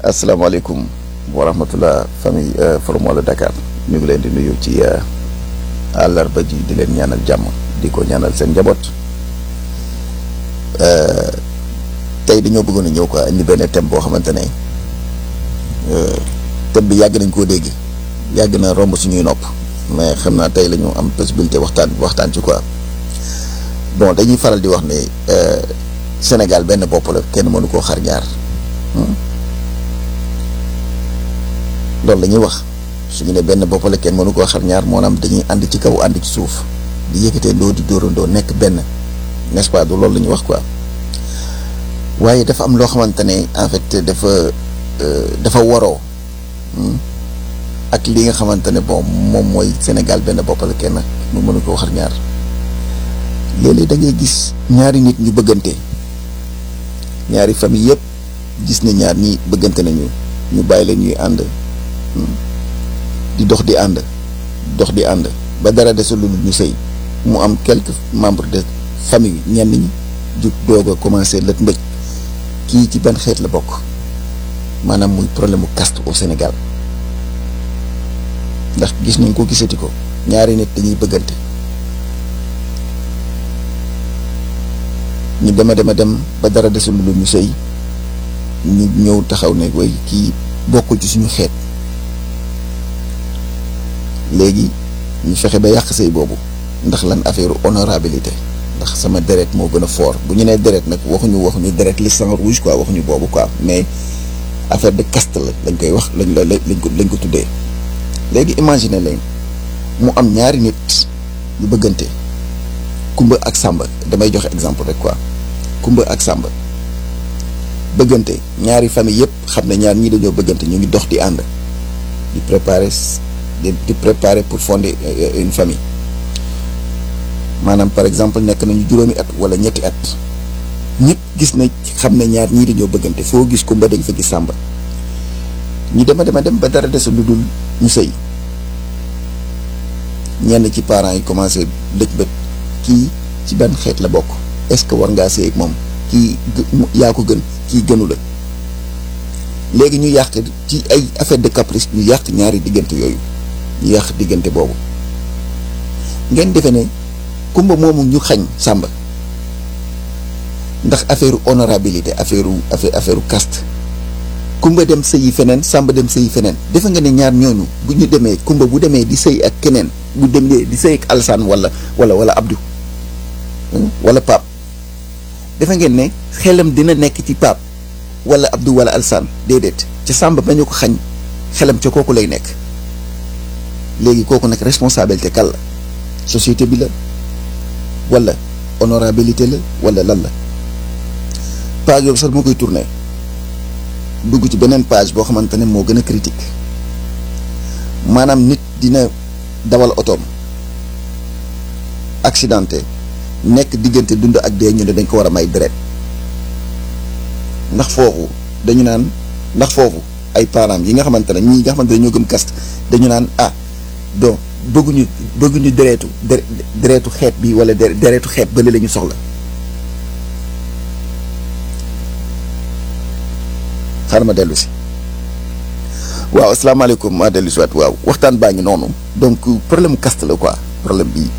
asalaamaaleykum wa rahmatullah famille Forum Walo Dakar ñu ngi leen di nuyu ci àllarba ji di leen ñaanal jàmm di ko ñaanal seen njaboot tey dañoo bëggoon a ñëw quoi indi benn thème boo xamante ne thème bi yàgg nañ koo dégg yàgg na romb suñuy nopp mais xam naa tey la ñu am possibilité waxtaan waxtaan ci quoi bon dañuy faral di wax ne Sénégal benn bopp la kenn mënu koo xar ñaar loolu la ñuy wax suñu ne benn bopp la kenn mënu koo xar ñaar moo naam dañuy ànd ci kaw ànd ci suuf di yëkkatee ndoo di dóorandoo nekk benn n'est-ce pas du loolu la ñuy wax quoi waaye dafa am loo xamante ne en fait dafa dafa waroo ak li nga xamante ne bon moom mooy Sénégal benn bopp la kenn mu mënu koo xar ñaar léeg-léeg da ngay gis ñaari nit ñu bëggante ñaari famille yëpp gis ne ñaar ñi bëggante nañu ñu bàyyi leen ñuy ànd di dox di ànd dox di ànd ba dara desul lu ñu sëy mu am quelques membres de famille ñenn ñi jug doog a commencé lët mbëj kii ci ban xeet la bokk maanaam muy problème mu caste au Sénégal ndax gis nañ ko gisati ko ñaari nit dañuy bëggante ñu dema dema dem ba dara desul lu ñu sëy ñu ñëw taxaw ne way kii bokkul ci suñu xeet léegi ñu fexe ba yàq sëy boobu ndax lan affaire honorabilité ndax sama deret moo gën a fort bu ñu nee deret nag waxuñu waxuñu deret le sang rouge quoi waxuñu boobu quoi mais affaire de caste la lañ koy wax lañ la lañ ko lañ ko tuddee léegi imaginer leen mu am ñaari nit yu bëggante kumba ak sàmba damay joxe exemple rek quoi kumba ak sàmba bëggante ñaari famille yëpp xam ne ñaar ñii dañoo bëggante ñu ngi dox di ànd di préparer di di préparer pour fonder une famille maanaam par exemple nekk nañu juróomi at wala ñetti at ñëpp gis na xam ne ñaar ñii dañoo bëggante foo gis kumba dañ fa gis sàmba ñu dema dema dem ba dara desul lu dul ñu sëy ñenn ci parents yi commencé dëj bët kii ci benn xeet la bokk est-ce que war ngaa sëy ak moom kii yaa ko gën kii gënu la léegi ñu yàq ci ay affaire de caprice ñu yàq ñaari diggante yooyu ñu yàq diggante boobu ngeen defe ne kumba moomu ñu xañ sàmba ndax affaire honorabilité affaire affaire affaire caste kumba dem sëyi feneen sàmba dem sëyi feneen defe nga ne ñaar ñooñu bu ñu demee kumba bu demee di sëy ak keneen bu demee di sëy ak alsaan wala wala wala abdu wala pap defe ngeen ne xelam dina nekk ci pap wala abdu wala alsaan déedéet ca sàmba ba ñu ko xañ xelam ca kooku lay nekk léegi kooku nag responsabilité kan la société bi la wala honorabilité la wala lan la page yooyu sax moo koy tourné dugg ci beneen page boo xamante ne moo gën a critique maanaam nit dina dawal otoom accidenté nekk diggante dund ak dee ñu ne dañ ko war a may deret ndax foofu dañu naan ndax foofu ay parents yi nga xamante ne ñii nga xamante ne ñoo gëm caste dañu naan ah donc bëgguñu bëgguñu deretu deretu xeet bi wala deretu xeet bële la ñu soxla xaaral ma dellu si waaw asalaamaaleykum maa dellu si waat waaw waxtaan baa ngi noonu donc problème caste la quoi problème bi